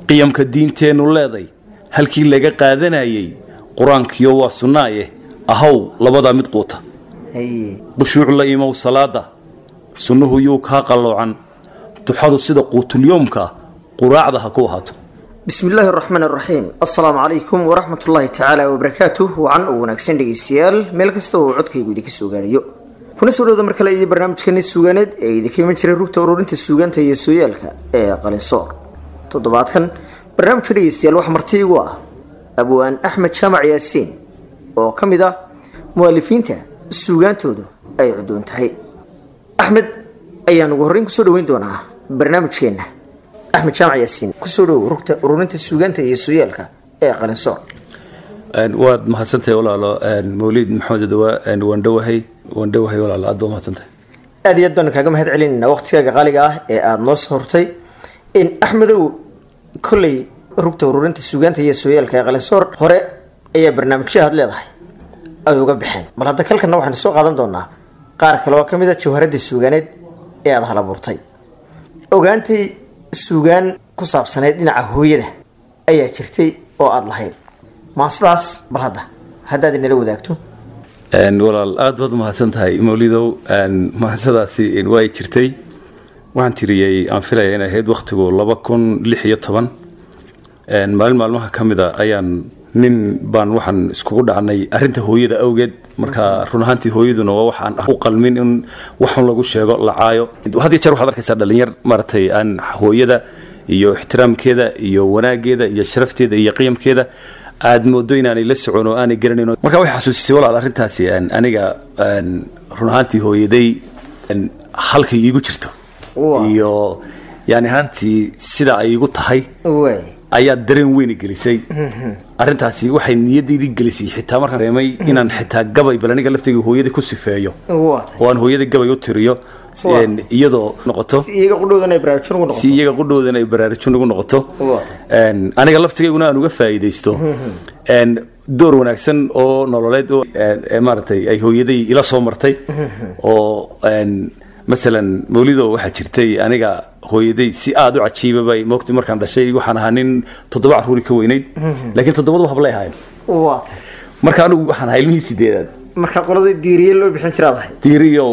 qiyamka diinteennu leeday halkii laga qaadanayay qur-aankiyo waa sunnaaye ahaw labadaa mid quuta haye khushuuc la imow salaada sunnuhu yuu kaa qalloocan duxadu sida quutulyoomka quraacda ha ku ahaato bismi illaahi araxmaan araxiim assalaamu calaykum waraxmat ullaahi tacaala wabarakaatuh wacan u wanaagsan dhegaystayaal meel kasta oo codkaygu idinka soo gaadhayo kuna soo dhowda mar kale iyo barnaamijkani suugaaneed ee idinka iman jiray rugta ururinta suugaanta iyo sooyaalka ee qalinsoor toddobaadkan barnaamijka dhegaystayaal waxaa marti igu ah abwaan axmed jaamac yaasiin oo ka mid ah mu'alifiinta suugaantoodu ay cudoon tahay axmed ayaan ugu horreyn kusoo dhaweyn doonaa barnaamijkeenna axmed jaamac yaasiin kusoo dhowow rugta ururinta suugaanta iyo sooyaalka ee qalinsoor waad mahadsantahay walaalo mawliid maxamed dawa waan dhowahay waan dhowahay walaalo aad baa mahadsantahay aad iyo aad baanu kaaga mahad celinaynaa waqtigaaga qaaliga ah ee aada noo soo hortay in axmedow kolley rugta ururinta suugaanta iyo sooyaalka ee qalinsoor hore ayaa barnaamijyo aad leedahay ay uga baxeen bal hadda kalkana waxaanu soo qaadan doonaa qaar kale oo ka mid a jawharadda suugaaneed ee aada halabuurtay ogaantay suugaan ku saabsaneyd dhinaca hooyada ayaa jirtay oo aada lahayd maasadaas bal hadda haddaad inala wadaagto walaal aad baad mahadsan tahay mawlidow mahasadaasi way jirtay waxaan tiriyey aan filaya inay ahayd wakhtigu laba kun lix iyo toban maalin maalmaha ka mid a ayaan nin baan waxaan iskugu dhacnay arinta hooyada awgeed marka run ahaantii hooyaduna waa waxaan u qalmin in waxun lagu sheego la caayo had iyo jeer waxaad arkaysaa dhalinyar maaragtay aan hooyada iyo ixtiraamkeeda iyo wanaageeda iyo sharafteeda iyo qiyamkeeda aad moodo inaanay la socon oo aanay garanayn marka waxay xasuusisay walaal arrintaasi aniga run ahaantii hooyaday halkay iigu jirto iyo yani ahaantii sida ay igu tahay waay ayaa dareen weyna gelisay arintaasi waxay niyadaydii gelisay xitaa markaan reemay inaan xitaa gabay bal aniga laftayga hooyada ku sifeeyo waata oo aan hooyada gabay u tiriyo Waata. iyadoo noqoto si iyaga qudhowdan ay baraarujin ugu si noqoto iyaga qudhoodan ay baraarujin ugu noqoto Waata. Een, aniga laftigayguna aan uga faa'iidaysto Een, door wanaagsan oo nololeed oo ee, ee, maaragtay ay hooyaday ila soo martay oo een, masalan mawlido waxaa jirtay aniga hooyaday si aada u cajiiba bay moogtay markaan dhashay waxaan ahaa nin toddoba carruuri ka weynayd laakiin toddobadu hablay ahayn waata marka anigu waxaan ahaa ilmihii sideedaad marka qolada diiriye loo bixin jiraad ahayd diiriyow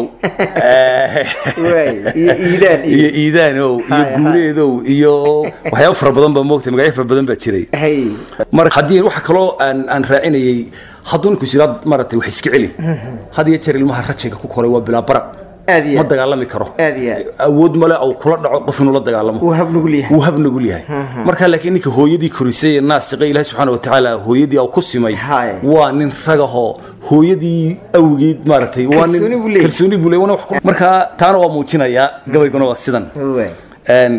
waay iyo iidaan iyo iyo iidaanow iyo Hay, hay. guuleedow iyo waxyaabo fara badan baa moogtay magacyo fara badan baa jiray hay mar haddii waxa kaloo aan aan raacinayay hadduu ninku sidaad maaragtay wax iska celi had iyo jeer ilmaha rajiga ku koray waa bilaa baraq aad iyo ma aad dagaalami karo aad iyo aad awood male au kula dhaco qof inuu la dagaalamo wuu hab nugul yahay wuu hab nugul yahay marka laakiin ninka hooyadii korisay ee naas shaqay ilaahi subxaana wa tacaala hooyadii au ku simay Hay. waa nin ragahoo hooyadii awgeed maaragtay waa nin Kalsooni buu leeyahay. kalsooni buu leeyahay, waana wax ku- marka taana waa muujinayaa gabayguna waa sidan waay Een,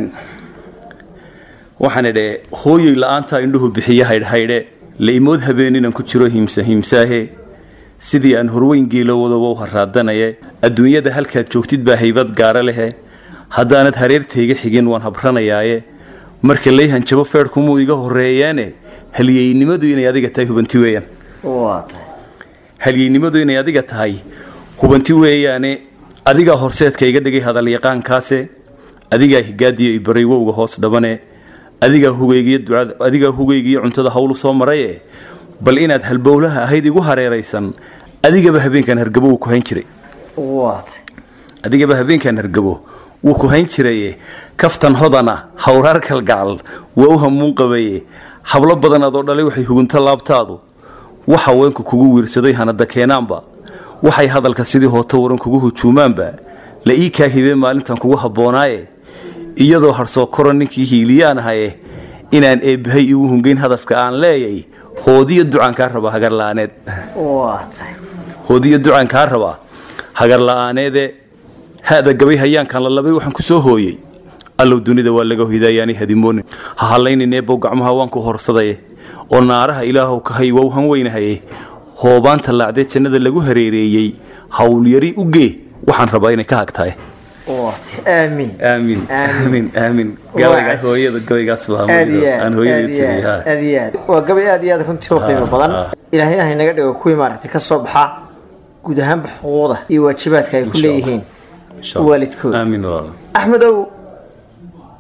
waxaan idhe hooyoy la-aanta indhuhu bixiye haydhhaydhe la imood habeeninaan ku jiro himsa himsaahe sidii aan horweyn geelowadawa u haraadanaye adduunyada halkaad joogtid baa haybad gaara lehe haddaanad hareertayga xigin waan habranayaaye marka layhanjabo feedhkumuu iga horreeyaane halyeynimadu inay adiga tahay hubanti weeyaan waata halyeynimadu inay adiga tahay hubanti weeyaane adigaa horseedka iga dhigay hadalyaqaankaase adigaa higaadiyo ibaray wowga hoos dhabane adigaa hugeygiyo ducada adigaa hugeygiyo cuntada hawlu soo maraye bal inaad halbowlaha ahayd igu hareeraysan adigaba habeenkan hargabo wuu ku hayn jiray waata adigaba habeenkan hargabo wuu ku hayn jiraye kaftan hodana hawraar kalgacal waa u hamuun qabaye hablo badan adoo dhalay waxay hugunto laabtaadu wax haweenku kugu wiirsaday hanada keenaanba waxay hadalka sidii hooto waran kugu hujuumaanba la ii kaa hibee maalintan kugu habboonaaye iyadoo harsoo koro ninkii hiiliyaan ahaye inaan eebbahay igu hungeyn hadafka aan leeyay hoodiyo ducaan kaa raba hagar la'aaneed waata hoodiyo ducaan kaa rabaa hagar la'aaneede hada gabay hayaankan la labay waxaan ku soo hooyey allow dunida waa laga hoydaayaanay hadimoonin ha hallaynin eebow gacmaha waan ku horsadaye oo naaraha ilaahow kahay waa u han weynahaye hoobaanta laacdee jannada lagu hareereeyey howlyari u gee waxaan rabaa inay ka hagtahay waata aamiin aamin Aamin. aamin aamin Waa gabaygaas cas- hooyada gabaygaas baa aad iyo aad aan aad hooyadii iyo tiriy aad aad iyo aad waa gabay aad iyo aad runtii u qiimo badan ha. ilaahayna haynaga dhigo kuwii maaragtay ka soo baxa guud ahaanba xuquuqda iyo waajibaadka ay ku Insha Allah. leeyihiin waalidkood aamin walaal axmedow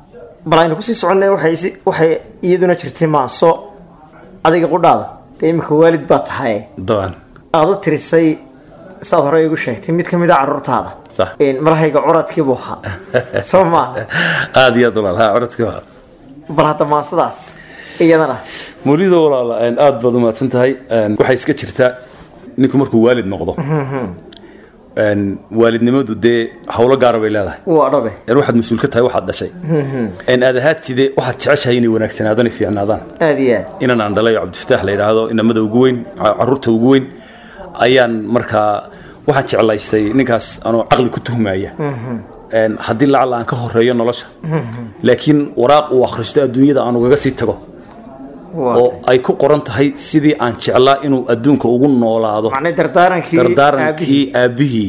bal aynu kusii soconnay waxay si- waxay iyaduna jirtay maaso adiga qudhaada dee iminka waalid baa tahay dabcan aada u tirisay saad hore igu sheegtay mid ka mid a caruurtaada Sax. Een, marahayga curadkii buu ahaa soo maaha aada iyo aad walaal ha codadka waa bal hadda maasadaas iyadana mawlido walaala een, aad baad umahadsan tahay een, waxay iska jirtaa ninku markuu waalid noqdo een, waalidnimadu dee howlo gaara bay leedahay waa dhabe een waxaad mas-uul ka tahay waxaad dhashay een aad ahaatide waxaad jeceshahay inay wanaagsanaadaan ay fiicnaadaan aada iyo aad inan aan dhalay oo cabdifataax la yidhaahdo inamada ugu weyn ca- caruurta ugu weyn ayaan markaa waxaan jeclaystay ninkaas anoo caqli ku tuhmaya Een, haddii lacala aan ka horeeyo nolosha laakiin waraaq uu akhristo adduunyada aan ugaga sii tago waa oo ay ku qoran tahay sidii aan jeclaa inuu adduunka ugu noolaado macnay dardaarankii dardaarankii aabbihii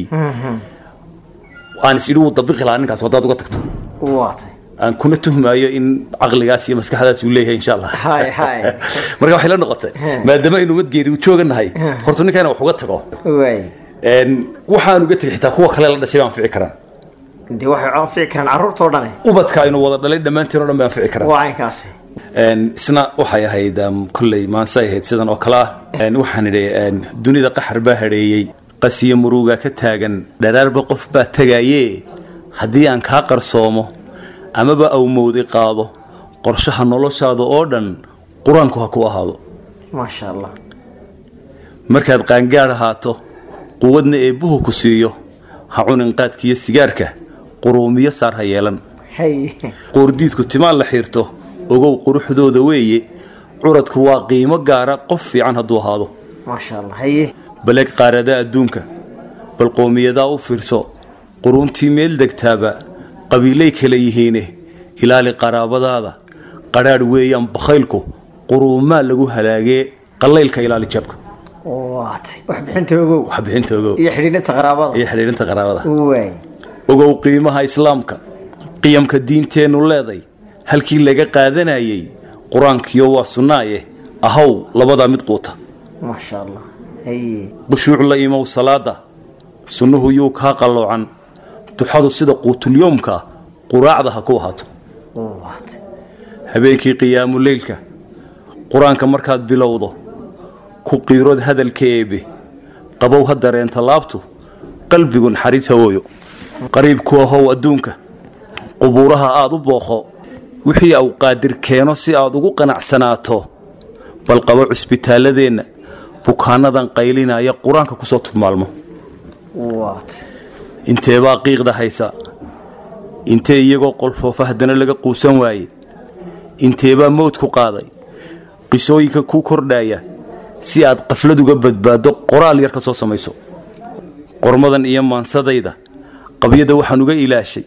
aan is idhi wuu dabiqi lahaa ninkaas haddaad uga tagto aabihii. waa tay aan kuna tuhmaayo in caqligaas iyo maskaxdaas uu leeyahay insha allah hay hay marka waxay la noqotay maadaama aynu madgeeri u jooganahay horta ninkaana wax uga tago waay Een, waxaan uga tegay xitaa kuwa kale la dhashay baan fici karaan dee waxay anfici karaan carruurtoo dhane ubadka aynu wada dhalay dhammaantiin oo dhan baan fici karaan waa caynkaasi Een, isna waxay ahayd um, kolley maanse ay ahayd sidan oo kale ah Een, waxaan idhi een, dunida qaxar baa hadheeyey qasiyo muruga ka taagan dharaarba qof baa tegaaye haddii aan kaa qarsoomo amaba awmowdi qaado qorshaha noloshaada oo dhan qur-aanku ha ku ahaado maasha allah markaad qaangaad ahaato quwadna eebbuhu ku siiyo ha cunin qaadkiiyo sigaarka quruumiyo saar ha yeelan hay qoordiidku timaan la xiirto ogow quruxdooda weeye curadku waa qiimo gaara qof fiican hadduu ahaado maasha allah haye baleeg qaarada adduunka bal qowmiyadaa u fiirso quruuntii meel degtaaba qabiilay kala yihiine ilaali qaraabadaada qadhaadh weeyaan bakhaylku quruumaa lagu halaagee qallaylka ilaali jabka waa tay wax bixinta ogow wax bixinta ogow iyo xidhiidhinta qaraabada iyo xidhiidhinta qaraabada waay ogow qiimaha islaamka qiyamka diinteennu leeday halkii laga qaadanayay qur-aankiyo waa sunnaaye ahaw labadaa mid quuta maasha allah haye khushuuc la imow salaada sunnuhu yuu kaa qalloocan duxadu sida quutulyoomka quraacda ha ku ahaato waa tay habeenkii qiyaamuleylka qur-aanka markaad bilowdo ku qiirood hadalka eebe qabow ha dareenta laabtu qalbigu naxariis hawooyo qariibku ahow adduunka qubuuraha aad u booqo wixii au qaadir keeno si aad ugu qanacsanaato bal qabo cusbitaaladeenna bukaanadan qaylinaya qur-aanka kusoo tufmaalmo waa tay inteebaa qiiqda haysa intee iyagoo qolfoofa haddana laga quusan waaye inteebaa mowd ku qaaday qisooyinka kuu kordhaya si aad qaflad uga badbaaddo qoraal yar ka soo samayso qormadan iyo maansadayda qabyada waxaan uga ilaashay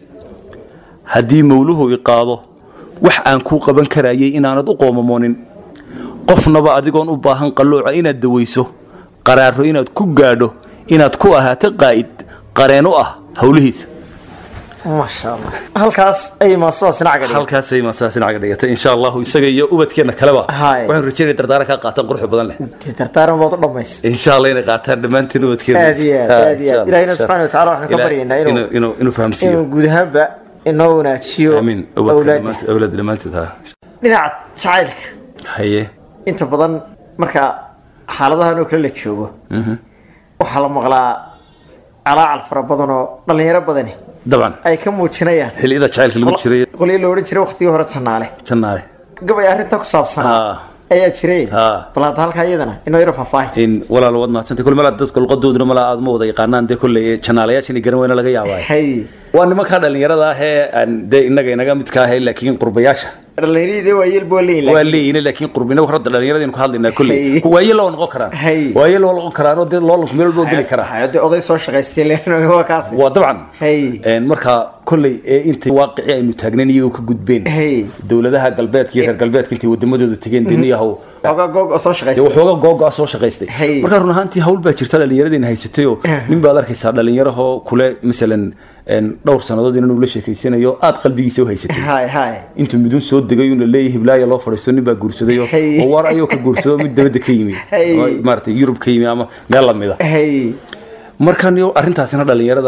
haddii mawluhu i qaado wax aan kuu qaban karayay inaanad u qoomamoonin qofnaba adigoon u baahan qallooca inaad dawayso qaraaro inaad ku gaadho inaad ku ahaato qaa'id qareen u ah howlihiisa maasha allah halkaas ayay maasadaasina cagadhigeen halkaasay masaasinaga dhigatay insha allahu isaga iyo ubadkeenna kaleba Haye. waxaan rajaynaya dardaaran kaa qaataan quruxda badan leh dee dardaaran baad u dhammays insha allah inay qaataan dhammaantiin ubadkeena aad iyo aad aad iyo aad ilahina subxana wataala waxaan ka baryaynaa inuu inuu inuu fahamsiiyo inuu guud ahaanba inoo wanaajiyo amiin ubadka awlaadda dhammaantood awlaad dhammaantood ha dhinaca jacaylka haye inta badan marka xaaladahan oo kale la joogo waxaa la maqlaa calaacal fara badan oo dhallinyaro badani dabcan ay ka muujinayaan xilliyada jacaylka lagu jiray qolyo la odhan jiray waqtigii hore jannaale jannaale gabay arrinta ku saabsanaa Ah. ayaa jiray Ah. bal hadda halkaa iyadana inoo yaro faahfaahi in walaal waad mahadsantay kul malaa dadka luqadooduna malaa aad ma wada yaqaanaan dee kolley janaalayaasha inay garan weyna laga yaabaayo hay waa nimankaa dhallinyarada ah ee aan dee innaga inaga midka ah ee laakiin qurbayaasha dhallinyaradii waa yeel boo leeyin waa leeyihin laakiin qurbina horta dhallinyaradaynu ka hadlaynaa kolley Hey. waaye loo noqon karaan Hey. waaye loo noqon karaanoo dee loolanku meel walba geli karaa hayo dee oday soo shaqaystay leen waa kaasi waa dabcan Hey. Een, marka kolley ee intay waaqici aynu taagnayn iyagoo ka gudbeen Hey. dowladaha galbeedka iyo reer galbeedka intay wadamadooda tegeen deniyahow oga goog oo soo dee shaqaystay waxooga googo-a soo shaqaystay Hey. marka run ahaantii hawl baa jirta dhallinyaradayna haysatayoo nin baad arkaysaa dhallinyarahoo kule masalan een, dhowr sannadood inanuu la sheekaysanayo aad qalbigiisa u haysatay hay hay intuu midun soo degay una leeyahay hiblaaya loo fadhiisto nin baa guursaday oo Hey. oo waar ayuu ka guursado mid dabadda ka yimi Hey. ama maaragtay yurub ka yimi ama meel lamida hay markan yo arrintaasina dhallinyarada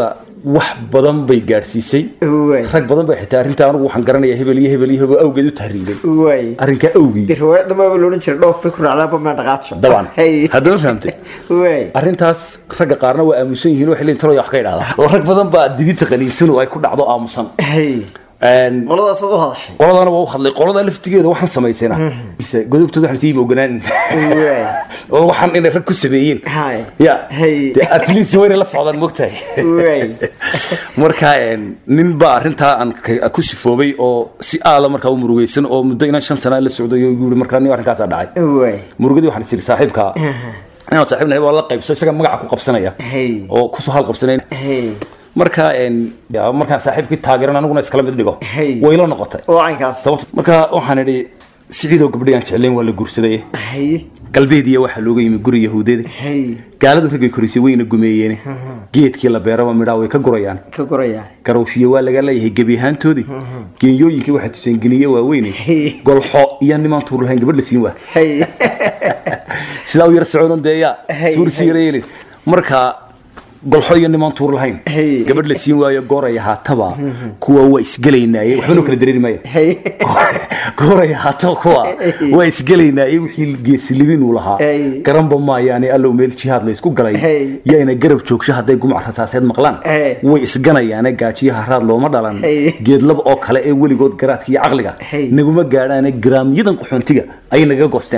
wax badan bay gaadhsiisay waay rag badan bay xitaa arrintaa anigu waxaan garanayaa hebel iyo hebel iyo hebel awgeed u tahriibay waay arrinkaa awgii dee riwaayad dhamaaba loodhan jiray dhoof bay ku raacdaanba maa dhaqaajo dabcan Hey. haddana fahamtay waay arrintaas ragga qaarna waa aamusan yihiin waxay leeyihin taloya wax ka idhahdaa oo rag badan baa digita qaniinsan oo ay ku dhacdo aamusan hey Een, qoladaasaad u hadashay qoladana waa u hadlay qolada laftigeeda waxaan samaysayna godobtooda waxaan sii oganaanin waay oo waxaan inay rag ku sameeyeen Hay. ya Hey. dee at least wayna la socdaan mogtahay waay marka een, nin baa arrintaa aan ka- ku sifoobay oo si aala markaa u murugeysan oo muddo inaan shan sana la socday oo igu yiri markaa nin arrinkaasaa dhacay waay murugadii waxaan isiri saaxiibka inaan saaxiibnahay waa la qaybso isaga magaca ku qabsanaya Hey. oo kusoo hal qabsanay hey marka een, ya, markaan saaxiibkii taageeran aniguna iskala mid dhigo Hey. way la noqotay oo caynkaas sababta marka waxaan idhi siciidoo gabdhii aan jeclayn waa la guursaday hey galbeediya waxaa looga yimi guri yahuudeeda hey gaaladu raggay korisay wayna gumeeyeen geedkii la beeraba midhaa way ka gurayaan ka gurayaan garowshiyo waa laga leeyahay gebi ahaantoodii geenyooyinkii waxaa tuseen geniye waaweyne Hey. golxo iyo nimaan tuur lahayn gabadh la siin waa hey sidaa u yar socodon dee yaa Hey, suursi hey. yara yeelin marka golxo iyo nimaan tuur lahayn Hey. gabadh la siin waayo gooraya haataba kuwa waa isgelaynaaye waxba noo kala dareeri maya hey gooraya haataba kuwa waa isgelaynaaye wixii geesilibin uu lahaa Hey. garanba maayaane allow meel jihaad la isku galay Hey. yaayna garab joogsho hadday gumc rasaaseed maqlaan Hey. way isganayaane gaajiyo haraad looma dhalan Hey. geedlaba oo kale ee weligood garaadka iyo caqliga Hey. naguma gaadhaane garaamyadan qaxoontiga ayay nagaga goosteen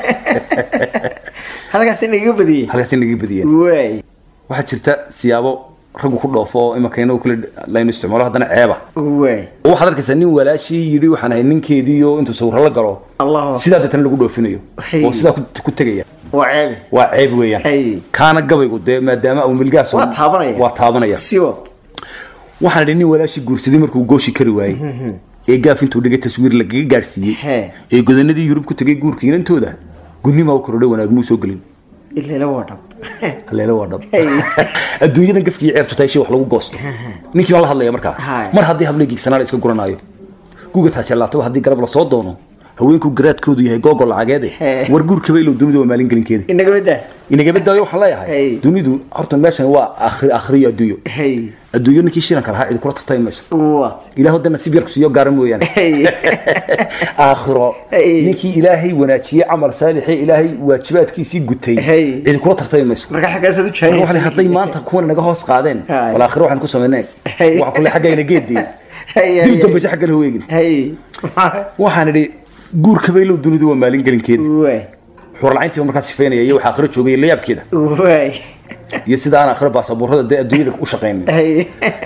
halkaas inaga badiyey halkaasi nagaga badiyeen waay waxaa jirta siyaabo raggu ku dhoofo oo imankeena kale laynu isticmaalo haddana ceeba waay oo waxaad arkaysaa nin walaashii yidhi waxaan ahay ninkeediiyo intuu sawirro la galo allah sidaa deetana lagu dhoofinayo Hey. oo sidaa ku- ku tegaya waa ceebi waa ceeb weeyaan Hey. kaana gabaygu dee maadaama uu milgaas Waa taabanaya. waa taabanaya siwa waxaan idhi nin walaashii guursaday markuu gooshi kari waayey ee gaaf intuu dhigay taswiir lagaga gaadhsiiyey Hee. ee godanadii yurub ku tegay guurka inantooda gudnimaa u korodhay wanaag muu soo gelin ileela waa dhab haleele waa dhab Hey. adduunyadan gafkii ceebtu tahay shay wax lagu goosto ninkii baan la hadlaya markaa Hai. mar haddii hablee giigsanaa la iska guranaayo guga taajeelaataba haddii galab lasoo doono haweenku garaadkoodu yahay googo lacageede Hey. war guurkaba ilow dunidu waa maalin gelinkeeda inaga badaa inagaba daayo waxaan leeyahay Hey. dunidu horta meeshan waa akhri akhriyo adduunyo hey adduunyo ninkii shiranka lahaa cidi kula tartami mayso waad ilaah dee nasiib yarku siiyo gaara mooyaane hey aakhiro Hey. ninkii ilaahay wanaajiyey camal saalixee ilaahay waajibaadkiisii gutay Hey. cidi kula tartami mayso marka xaggaasaad u Marka waxaa la- jaahaysa hadday maanta kuwan naga hoos qaadeen Hai. wal aakhiro waxaan ku samaynay Hey. waxaan kule xaggayna geedii hey dib dambayse xagga la weegin hey waxaan idhi guurka baylow dunidu waa maalin gelinkeeda waay xuralcayntiiba markaa sifeynaya iyo waxa aakhiro joogay layaabkeeda waay iyo sida aan aakhiro baasabuurada dee adduunyada u shaqaynin hey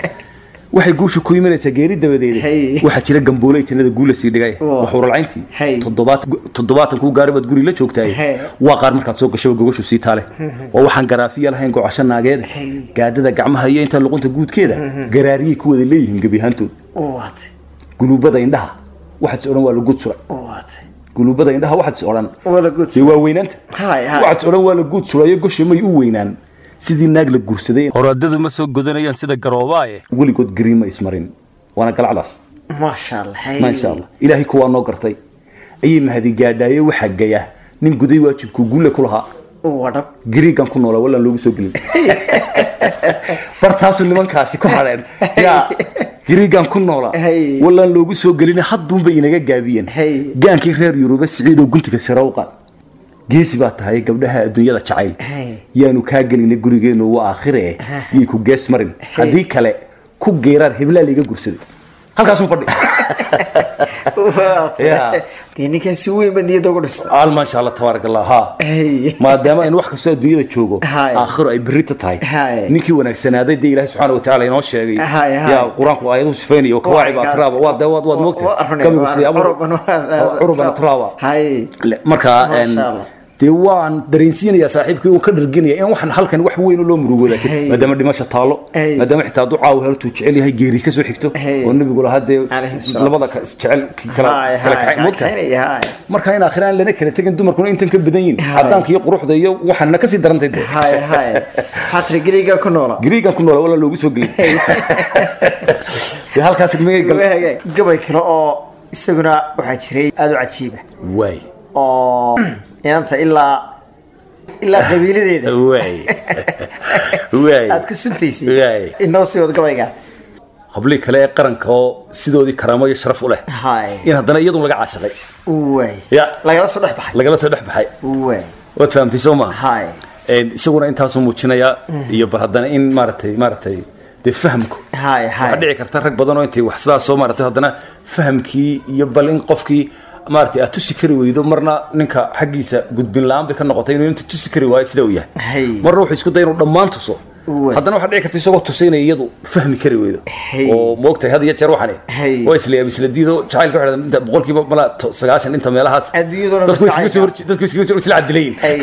waxay guusha ku imanaysaa geeri dabadeeda Hey. waxaa jira gambooley jannada guula sii dhigay Waa. waa xuralcayntii Hey. toddobaad toddobaatan kuu gaari baad guri la joogtaay Hey. waa qaar markaad soo gasho gogashu sii taale oo waxaan garaafiya lahayn gocasho naageeda Hey. gaadada gacmaha iyo inta luqunta guudkeeda garaariyay ku wada leeyihiin gebi ahaantood waad guluubada indhaha waxaad is odhan waa la guud suray waad guluubada indhaha waxaad is odhan wala good dee waa weynaanta Hai, hai. waxaad is odhan waa la guud surayo goshi may u weynaan sidii naag la guursaday horaadadu ma soo godanayaan sida garoobaaye weligood gariima ismarin waana galacdaas maasha allah hey maasha allah ilaahay kuwaa noo gartay ayay mahadi gaadhaaye waxaa gaya nin guday waajibkuu guule ku lahaa waa dhab gariigan ku noolaa wallaan loogu soo gelin bartaasu nimankaasi ku hadheen yaa gariigan ku noolaa Hey. wallaan loogu soo gelin hadduunbay inaga gaabiyeen Hey. gaankii reer yurube siciidoo guntiga sare u qaad geesi baa tahay gabdhaha adduunyada jacayl Hey. yaanu kaa gelinay gurigeenu waa aakhire yay ku gees marin haddii kale ku geeraan heblaal iga gursaday halkaasuu fadhi Waad. Yeah. dee ninkaan si weyn baad niyadda ugu dhistay al maasha allah tabaarak allah ha hey maadaama in wax kastoo adduunyada joogo Hai. aakhiro ay berita tahay Hai. ninkii wanaagsanaaday dee ilaahi subxaana watacaala inoo sheegay Hai, hai. yaa qur-aanku aayadu sifeynaya kawaaci baa Waa tiraaba waa de waad waad moogtay Waa runay, gabigu waa- siyaabo curuban waa- curuban tiraaba hay Le- markaa Masha een, Allah. dee waan dareensiinayaa saaxiibkii uu ka dharginaya in waxan halkan wax weyn oo loo murugoodaa jira Hey. maadaama dhimasha taalo Hey. maadaama xitaa hadduu caawa haltuu jecel yahay geeri ka soo xigto Hey. oo nebigu lahaa dee Alayhi salaatu labada ka- jecel kala hay kala kacay moogtahay kaxaynaya hay marka in aakhiraan lana kala tegin dumarkuna intan ka badan yihin Hai. cadaanka iyo quruxda iyo waxaana kasii darantay dee hay hay xasri geliga ku noola gariigan ku noola walaa loogu soo gelin dee halkaas magay gal Hagaag. gabay kale oo isaguna waxaa jiray aada u cajiiba waay oo inanta ilaa ilaa qabiiladeeda waay waay aad ku suntaysay waay inoo sii wad gabayga hablii kale ee qaranka oo sidoodii karaamo iyo sharaf u leh hay in haddana iyadun laga caashaqay waay ya lagala soo dhex baxay lagala soo dhex baxay waay waad fahamtay soo maaha hay Een, isaguna intaasuu muujinayaa iyo bal haddana in maaragtay maaragtay dee fahamku hay waxaa hay dhici karta rag badan oo intay wax sidaas soo maaragtay haddana fahamkii iyo bal in qofkii maaragtay aad tusi kari weydo marna ninka xaggiisa gudbin la-aan bay ka noqotay inuu inta tusi kari waayo sida uu yahay Hay. marna wuxuu isku day inuu dhammaan tuso Uwe. haddana waxaa dhici karta isagoo tusay inay iyadu fahmi kari weydo Hay. oo moogtahay had iyo jeer waxani Hay. waa isla isla diido jacaylka waxay dhahdaan inta boqolkiiba mala to- sagaashan inta meelahaas Adduunyaduna dadku maskaxay iskaga soo hor- dadku iskaga soo isla cadilayin hay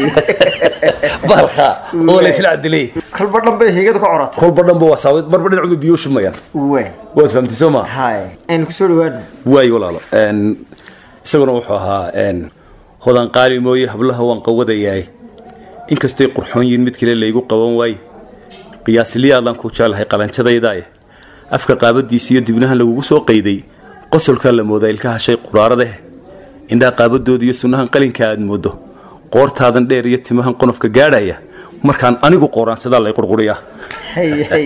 balka oo la isla cadilayin kolba dhan bay higada ku corata kolba dhanba waa saawid marba dhinacu biyo shumayaan waay waad fahamtay soo maa hay aynu kusoo dhawaano waayo walaalo Een, isaguna wuxuu ahaa een, hodan qaali mooye hablaha waan qawadayahay inkastay qurxoon yihiin mid kale laygu qaban waaye qiyaasliyaadaan ku jeclahay qalanjadaydae afka qaabadiisa iyo dibnahan lagugu soo qayday qosolkaa la moodaa ilkaha shay quraaradaeh indhaha qaabadooda iyo sunnahan qalinka aad moodo qoortaadan dheer iyo timahan qonofka gaadhaya markaan anigu qooraansadaa lay qurquriyaa hay hay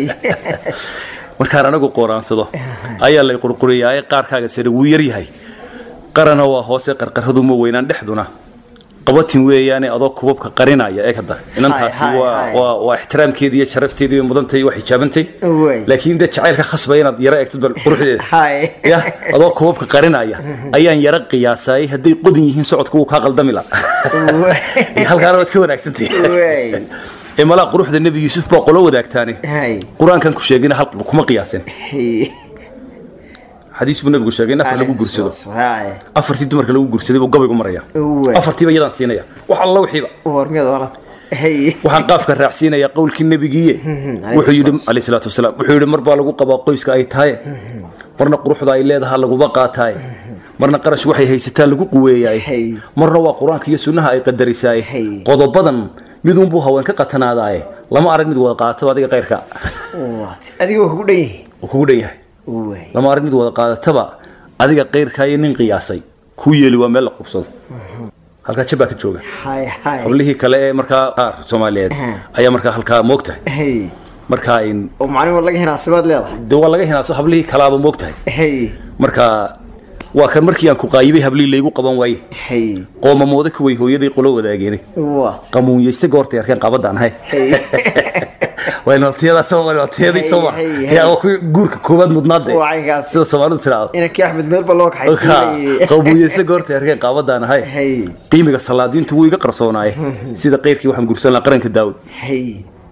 markaan anagu qooraansado ayaa lay qurquriyaa ee qaarkaaga sare wuu yaryahay qarana waa hoose qarqaradu ma weynaan dhexduna qabatin weeyaane adoo kubabka qarinaya ee kada inantaasi Hay, hay, waa hay. waa waa ixtiraamkeedii iyo sharafteedii bay mudantay waa xijaabantay Way. laakiin dee jacaylka khasbaya inaad yaro eegtid bal quruxdeeda hay ya adoo kubabka qarinaya ayaan yaro qiyaasaayay hadday qodin yihiin socodku wuu kaa qaldami la waay halkaana waad ka wanaagsantahay waay ee malaa quruxda nebi yuusuf baa qolo wadaagtaani hay qur-aankan ku sheegina hal kuma qiyaasin hay xadiis buu nabigu sheegay in afar lagu gursado hay afartii dumarka lagu gursaday buu gabaygu maraya Uwe. afartiiba iyadaan siinaya wax alla wixiiba warmiyada wala hay waxaan qaafka raacsiinaya qowlkii nebigiiye alayhi wuxuu yidhi salaatu alayhi salaatu wasalaam wuxuu yidhi mar baa lagu qabaa qoyska ay tahay marna quruxda ay leedahay laguba qaataay marna qarash waxay haysataan lagu quweeyaay Hey. marna waa qur-aanka iyo sunnaha ay qadarisaay Hey. qodobadan midunbuu haween ka qatanaadaaye lama arag mid wada qaataba adiga qayrka waat adiga waa kugu dhan yahay uu kugu dhan yahay waay lama arag mid wada qaadataba adiga qayrka iyo nin qiyaasay kuu yeeli waa meel la qubsado halkaa jabaa ka jooga hay hay hablihii kale ee markaa qaar soomaaliyeed ayaa markaa halkaa moogtahay hay markaa in oo macnin war laga hinaasibaad leedahay de waa laga hinaaso hablihii kalaaba moogtahay hay marka waa kan markii aan ku qaayibay hablihii laygu qaban waaye hay qoomamooda kuway hooyadii qolo wadaageene waat qamuunyeyste goortay arkeen qaabadaan ahay hay waa nootiyadaas waa nootiyadii soo Hey, hey, hey. yaa waa kuwii guurka koowaad mudnaade Waa caynkaas. sida soomaalidu tiraahdo inankii axmed meel ba loo kaxaysiiyey qamuunyeyste goortay arkeen qaabadaan ahay hay qiimiga salaadiintu wuu iga qarsoonaaye sida qeyrkii waxaan gursan lahaa qaranka daawud hay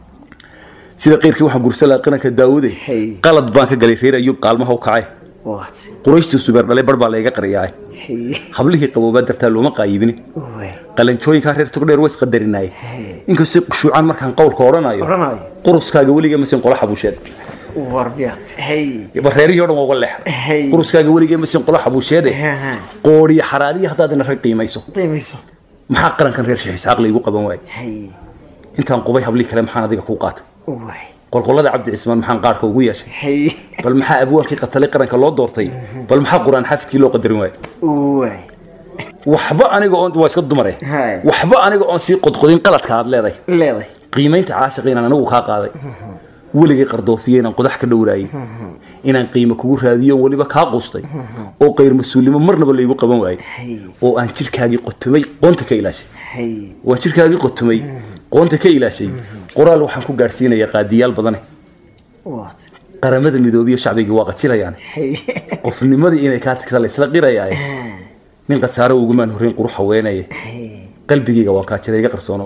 sida qeyrkii waxaan gursan lahaa qaranka daawude Hey. qalad baan ka galay reer ayuub qaalmaha u kacay waat qurayshtii subeer dhalay bar baa layga qariyaay hay hablihii qaboobaa dartaa looma qaayibini waay qalanjooyinkaa reer togdheer waa isqadarinaay inkastoo qushuucaan markaan qowlka odhanayo Odhanayo. quruskaaga weliga masin qola xabuusheed warbiyaad hay ba reerihii o dhan waa uga leex Hey. quruskaaga weliga masin qola xabuusheede Aha. qoodhiyo xaraadiya haddaad ina rag qiimayso qiimayso maxaa qarankan reer sheekh isxaaq laygu qaban waayey hay intaan qubay hablihii kale maxaan adiga kuu qaatay waay qolqollada cabdi cismaan maxaan qaarka ugu yeeshay hay bal maxaa abwaankii qatalay qaranka loo doortay bal maxaa qur-aan xafidkii loo qadarin waayey waay waxba aniga oon waa iska dumare Hay. waxba aniga oon sii qodqodin qaladka aad leedahay leeday qiimaynta caashiqa inaan anigu kaa qaaday weligay qardoofiye inaan qodax ka dhowraayay inaan qiimo kugu raadiyo oon weliba kaa qustay oo qayr mas-uulnimo marnaba laygu qaban waayey hay oo aan jidhkaagii qotumay qoonta ka ilaashay hay waan jidhkaagii qotumay qoonta ka ilaashay qoraal waxaan ku gaadhsiinayaa qaadiyaal badane waat qaramada midoobiya shacbigii waa qajilayaan hay qofnimadii inay kaa tagta la isla qirayaaye nin qasaaro ugumaan horreyn qurux haweenaye hay qalbigayga waan kaa jiray iga qarsoono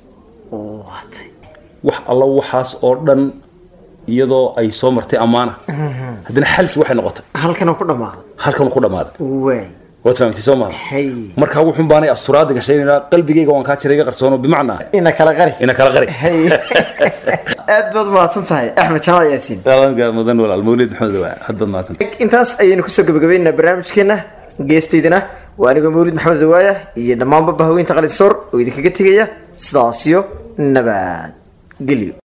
waat wax alla waxaas oo dhan iyadoo ay soo martay ammaana haddana xalkii waxay noqotay halkan oo ku dhammaaday halkan ku dhammaaday waay waad fahamtay soo maaha hay markaa wuxuun baanay asturaada gashaynayna qalbigayga waan kaa jiray iga qarsoono bimacnaa ina kala qari ina kala qari hay aad baad mahadsan tahay axmed jaamac yaasiin Salaamka mudan walaal mawlid maxamed waa had baad mahadsan intaas ayaynu kusoo gabagabaynaa barnaamijkeena geestaydana waa anigoo mawlid maxamed dawaaya iyo dhammaanba bahaweynta qalinsoor oo idinkaga tegaya sidaasiyo nabad gelyo